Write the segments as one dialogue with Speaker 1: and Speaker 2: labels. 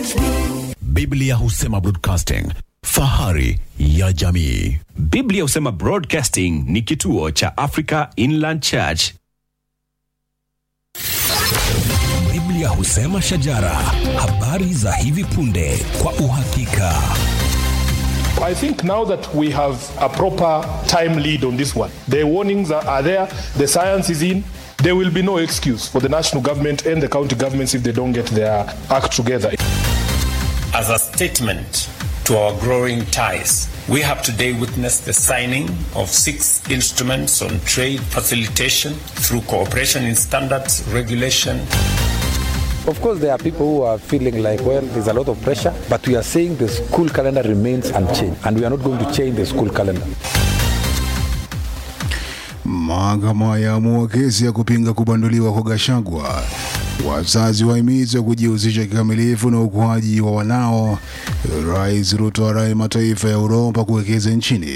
Speaker 1: Biblia husema broadcasting, fahari ya jamii.
Speaker 2: Biblia husema Broadcasting ni kituo cha Africa Inland Church.
Speaker 3: Biblia husema shajara, habari za hivi punde kwa uhakika.
Speaker 4: I think now that we have a proper time lead on this one, the warnings are, are there, the science is in. There will be no excuse for the national government and the county governments if they don't get their act together.
Speaker 5: As a statement to our growing ties, we have today witnessed the signing of six instruments on trade facilitation through cooperation in standards, regulation,
Speaker 6: Of course, there are people who are feeling like, well, there's a lot of pressure, but we are saying the school calendar remains unchanged, and we are not going to change the school calendar.
Speaker 7: Mahakama yaamua kesi ya kupinga kubanduliwa kwa Gachagua. Wazazi wahimizwa kujihusisha kikamilifu na ukuaji wa wanao. Rais Ruto arai mataifa ya Uropa kuwekeza nchini.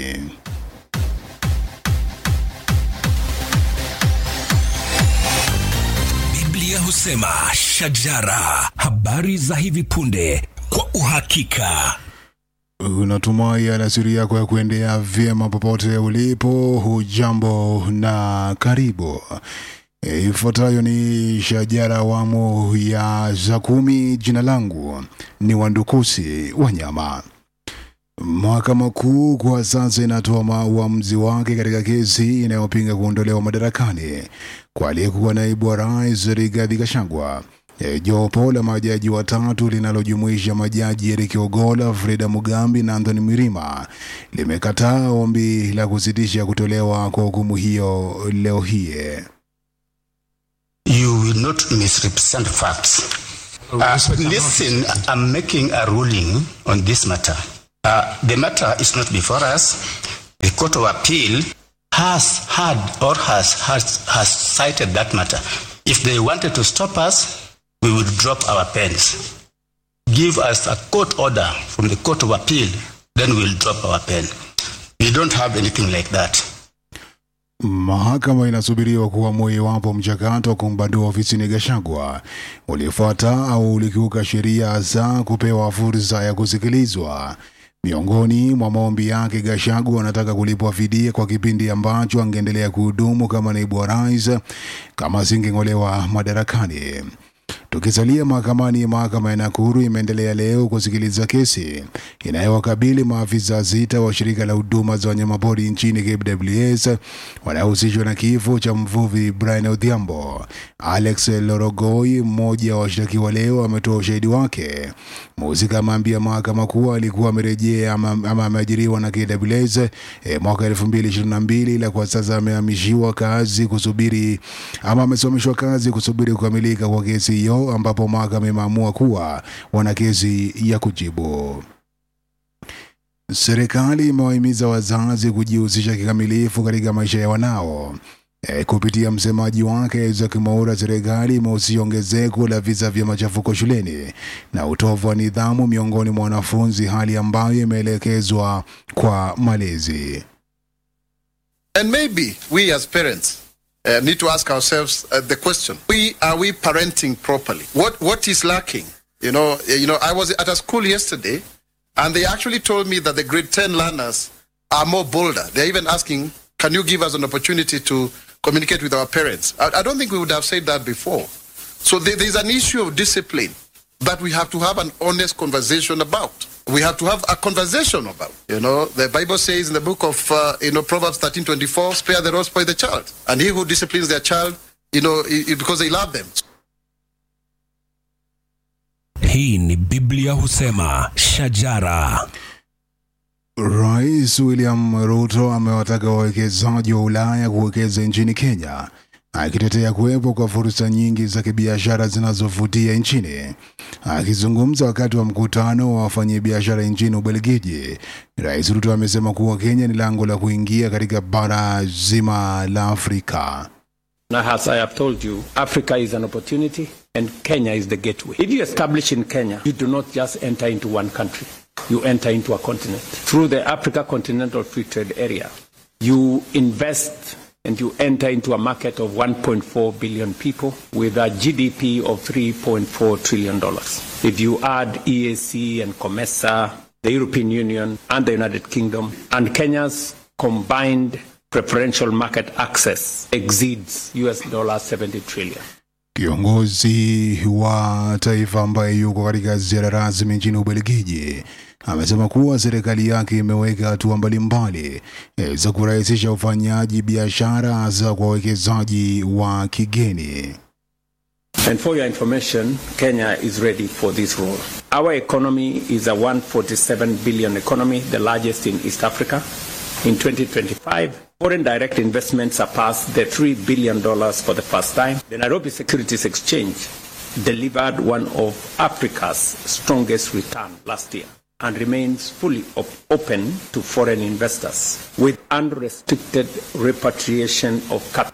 Speaker 3: Biblia husema shajara, habari za hivi punde kwa uhakika.
Speaker 7: Unatumai alasiri yako ya kuendea vyema popote ulipo. Hujambo na karibu. E, Ifuatayo ni shajara awamu ya za kumi. Jina langu ni Wandukusi Wanyama. Mahakama Kuu kwa sasa inatoa ma- uamuzi wake katika kesi inayopinga kuondolewa madarakani kwa aliyekuwa naibu wa rais Rigathi Gachagua. E, Jopo la majaji watatu linalojumuisha majaji Eric Ogola, Freda Mugambi na Anthony Mirima limekataa ombi la kusitisha kutolewa kwa hukumu hiyo leo hii.
Speaker 8: You will not misrepresent facts. Uh, listen, I'm making a ruling on this matter. Uh, the matter is not before us. The Court of Appeal has had or has, has, has cited that matter. If they wanted to stop us, we would drop our pens. Give us a court order from the Court of Appeal, then we'll drop our pen. We don't have anything like that.
Speaker 7: Mahakama inasubiriwa kuamua iwapo mchakato wa kumbandua ofisini Gachagua ulifuata au ulikiuka sheria za kupewa fursa ya kusikilizwa. Miongoni mwa maombi yake, Gachagua anataka kulipwa fidia kwa kipindi ambacho angeendelea kuhudumu kama naibu wa rais kama asingeng'olewa madarakani. Tukisalia mahakamani, mahakama ya Nakuru imeendelea leo kusikiliza kesi inayowakabili maafisa sita wa shirika la huduma za wanyamapori nchini KWS wanaohusishwa na kifo cha mvuvi Brian Odhiambo. Alex Lorogoi, mmoja wa washtakiwa leo, ametoa ushahidi wake. Mhusika ameambia mahakama kuwa alikuwa amerejea ama, ama ameajiriwa na KWS eh, mwaka 2022 ila kwa sasa amehamishiwa kazi kusubiri ama amesimamishwa kazi kusubiri kukamilika kwa kesi hiyo, ambapo mahakama imeamua kuwa wana kesi ya kujibu. Serikali imewahimiza wazazi kujihusisha kikamilifu katika maisha ya wanao. E, kupitia msemaji wake Isaac Mwaura, serikali imehusisha ongezeko la visa vya machafuko shuleni na utovu wa nidhamu miongoni mwa wanafunzi, hali ambayo imeelekezwa kwa malezi.
Speaker 9: And maybe we as parents uh, need to ask ourselves uh, the question: We are we parenting properly? What what is lacking? You know, uh, you know. I was at a school yesterday, and they actually told me that the grade ten learners are more bolder. They're even asking, "Can you give us an opportunity to communicate with our parents?" I, I don't think we would have said that before. So there, there's an issue of discipline that we have to have an honest conversation about. We have to have a conversation about. You know, the Bible says in the book of uh, you know Proverbs thirteen twenty four, "Spare the rod, spoil the child," and he who disciplines their child, you know, i- i- because they love them.
Speaker 3: Hii ni Biblia husema shajara.
Speaker 7: Rais William Ruto amewataka wawekezaji wa Ulaya kuwekeza nchini Kenya, akitetea kuwepo kwa fursa nyingi za kibiashara zinazovutia nchini. Akizungumza wakati wa mkutano wa wafanyabiashara nchini Ubelgiji, Rais Ruto amesema kuwa Kenya ni lango la kuingia katika bara zima la Afrika.
Speaker 5: Now, as I have told you, Africa is an opportunity and Kenya is the gateway. If you establish in Kenya, you do not just enter into one country, you enter into a continent. Through the Africa Continental Free Trade Area, you invest and you enter into a market of 1.4 billion people with a GDP of 3.4 trillion dollars. If you add EAC and COMESA, the European Union and the United Kingdom, and Kenya's combined preferential market access exceeds US dollar 70 trillion.
Speaker 7: Kiongozi wa taifa ambaye yuko katika ziara rasmi nchini Ubelgiji amesema kuwa serikali yake imeweka hatua mbalimbali eh, za kurahisisha ufanyaji biashara hasa kwa wawekezaji wa kigeni.
Speaker 5: And for your information, Kenya is ready for this role. Our economy is a 147 billion economy, the largest in East Africa. In 2025, foreign direct investment surpassed the $3 billion for the first time. The Nairobi Securities Exchange delivered one of Africa's strongest return last year and remains fully op- open to foreign investors with unrestricted repatriation of capital.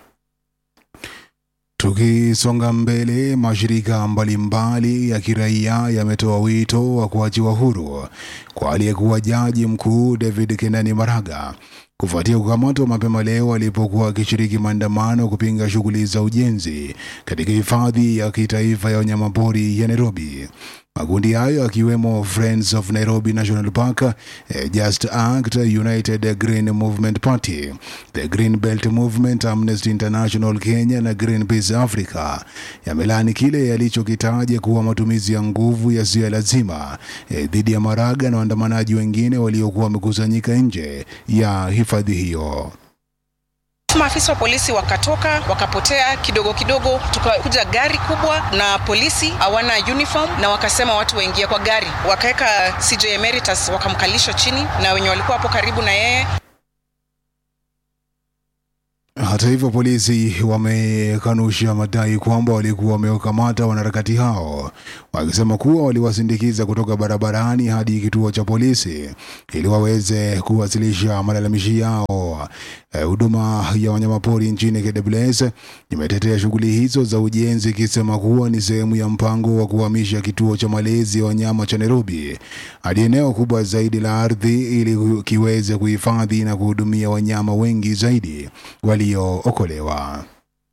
Speaker 7: Tukisonga mbele, mashirika mbalimbali ya kiraia yametoa wito wa kuachiwa huru kwa aliyekuwa jaji mkuu David Kenani Maraga kufuatia kukamatwa mapema leo alipokuwa akishiriki maandamano kupinga shughuli za ujenzi katika hifadhi ya kitaifa ya wanyamapori ya Nairobi. Makundi hayo akiwemo Friends of Nairobi National Park, eh, Just Act, United Green Movement Party, the Green Belt Movement, Amnesty International Kenya na Greenpeace Africa yamelaani kile yalichokitaja kuwa matumizi ya nguvu yasiyo ya lazima eh, dhidi ya Maraga na waandamanaji wengine waliokuwa wamekusanyika nje ya hifadhi hiyo.
Speaker 10: Maafisa wa polisi wakatoka wakapotea kidogo kidogo, tukakuja gari kubwa na polisi hawana uniform, na wakasema watu waingie kwa gari, wakaweka CJ Emeritus wakamkalisha chini na wenye walikuwa hapo karibu na yeye
Speaker 7: Hata hivyo polisi wamekanusha madai kwamba walikuwa wamewakamata wanaharakati hao, wakisema kuwa waliwasindikiza kutoka barabarani hadi kituo cha polisi ili waweze kuwasilisha malalamishi yao. Eh, Huduma ya wanyamapori nchini KWS imetetea shughuli hizo za ujenzi ikisema kuwa ni sehemu ya mpango wa kuhamisha kituo cha malezi ya wanyama cha Nairobi hadi eneo kubwa zaidi la ardhi ili kiweze kuhifadhi na kuhudumia wanyama wengi zaidi waliookolewa.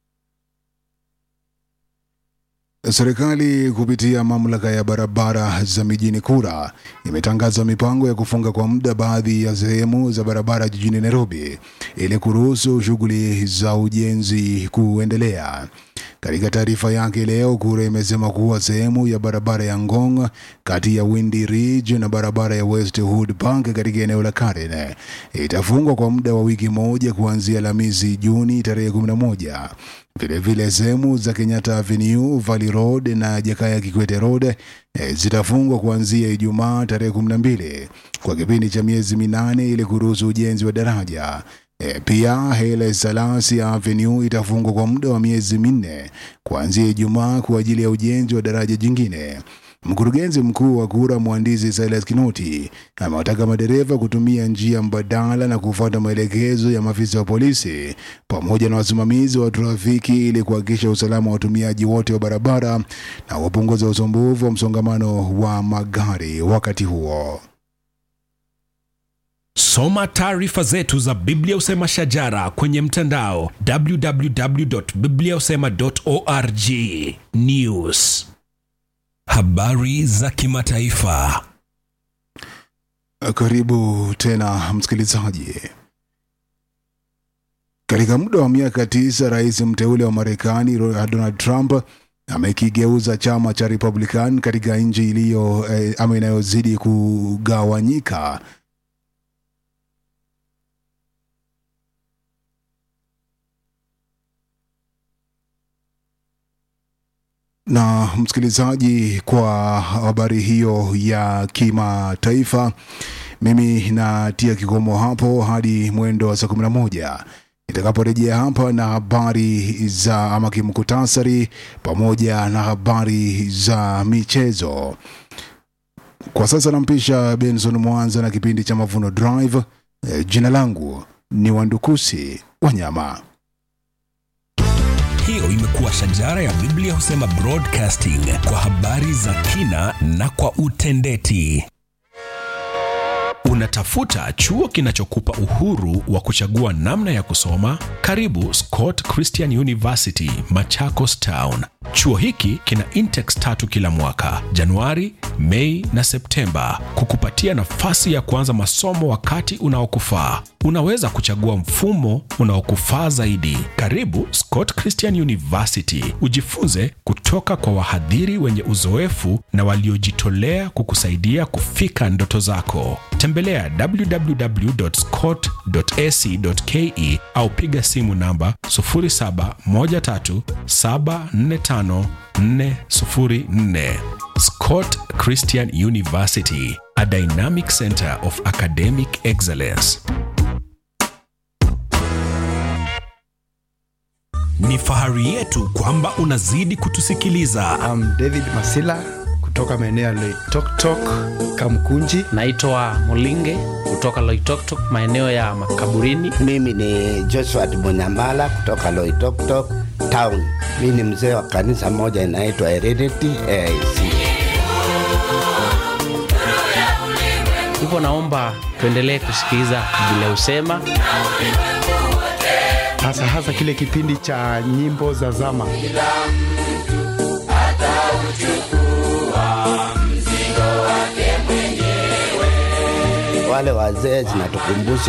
Speaker 7: Serikali kupitia mamlaka ya barabara za mijini KURA imetangaza mipango ya kufunga kwa muda baadhi ya sehemu za barabara jijini Nairobi ili kuruhusu shughuli za ujenzi kuendelea. Katika taarifa yake leo, KURA imesema kuwa sehemu ya barabara ya Ngong kati ya Windy Ridge na barabara ya Westwood Park katika eneo la Karen itafungwa kwa muda wa wiki moja kuanzia Alhamisi Juni tarehe 11. Vilevile sehemu za Kenyatta Avenue, Valley Road na Jakaya Kikwete Road eh, zitafungwa kuanzia Ijumaa tarehe 12 kwa kipindi cha miezi minane ili kuruhusu ujenzi wa daraja. E, pia Haile Selassie Avenue itafungwa kwa muda wa miezi minne kuanzia Ijumaa kwa ajili ya ujenzi wa daraja jingine. Mkurugenzi mkuu wa KURA mhandisi Silas Kinoti amewataka madereva kutumia njia mbadala na kufuata maelekezo ya maafisa wa polisi pamoja na wasimamizi wa trafiki ili kuhakikisha usalama wa watumiaji wote wa barabara na kupunguza usumbufu wa msongamano wa magari wakati huo.
Speaker 3: Soma taarifa zetu za Biblia Usema Shajara kwenye mtandao www.bibliausema.org. News, habari za kimataifa.
Speaker 7: Karibu tena msikilizaji. Katika muda wa miaka tisa, rais mteule wa Marekani Donald Trump amekigeuza chama cha Republican katika nchi iliyo eh, ama inayozidi kugawanyika na msikilizaji, kwa habari hiyo ya kimataifa, mimi natia kikomo hapo hadi mwendo wa saa kumi na moja nitakaporejea hapa na habari za ama kimkutasari pamoja na habari za michezo. Kwa sasa nampisha Benson Mwanza na kipindi cha Mavuno Drive. Eh, Jina langu ni Wandukusi Wanyama.
Speaker 3: Hiyo imekuwa Shajara ya Biblia Husema Broadcasting kwa habari za kina na kwa utendeti.
Speaker 2: Unatafuta chuo kinachokupa uhuru wa kuchagua namna ya kusoma? Karibu Scott Christian University, Machakos Town. Chuo hiki kina intex tatu kila mwaka, Januari, Mei na Septemba, kukupatia nafasi ya kuanza masomo wakati unaokufaa. Unaweza kuchagua mfumo unaokufaa zaidi. Karibu Scott Christian University, ujifunze kutoka kwa wahadhiri wenye uzoefu na waliojitolea kukusaidia kufika ndoto zako. Tembelea www.scott.ac.ke au piga simu namba 0713745404. Scott Christian University, a dynamic center of academic excellence.
Speaker 3: Ni fahari yetu kwamba unazidi kutusikiliza.
Speaker 11: I'm David Masila kutoka maeneo ya Loitoktok, Kamkunji.
Speaker 12: Naitwa Mulinge kutoka Loitoktok, maeneo ya makaburini.
Speaker 13: Mimi ni Joshua Munyambala kutoka Loitoktok town. Mimi ni mzee wa kanisa moja inaitwa Heredity AIC.
Speaker 12: Hivyo naomba tuendelee kusikiliza vile usema
Speaker 11: hasa hasa kile kipindi cha nyimbo za zama.
Speaker 13: Wale wazee zinatukumbusha